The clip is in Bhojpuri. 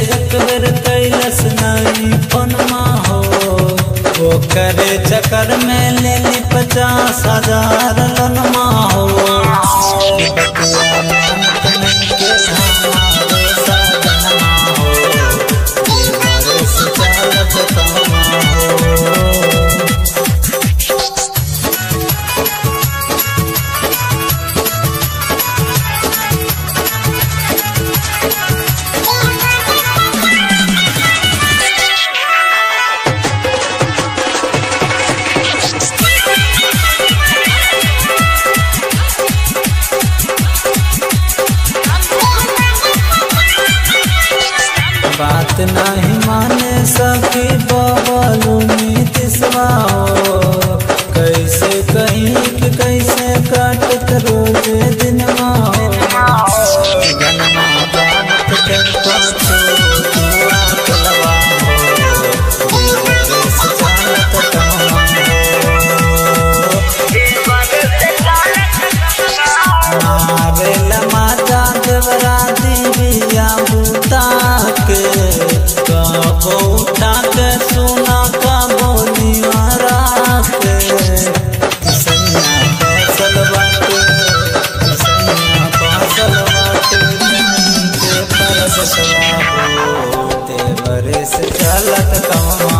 एक बेर कैलस नहीं फोनमा हो वो करे चक्कर में ले ली पचास हजार लोनमा हो बतिया मानत नहीं के हमारे सजनमा हो हमारे से चालत कमा हो बात नहीं माने सकी बबलू नीतिशवा हो कैसे कहीं कि कैसे काटत रोज दिनवा हो जनमा जानत के पाछो दुआ कलवा हो देश चालत कमा हो मारेल माता देवरा दिया बूता के कबो उठा के सुना का बोलिया राके सैया फसल बाटे सैया फसल बाटे के परसवा हो ते बरस चलत कमा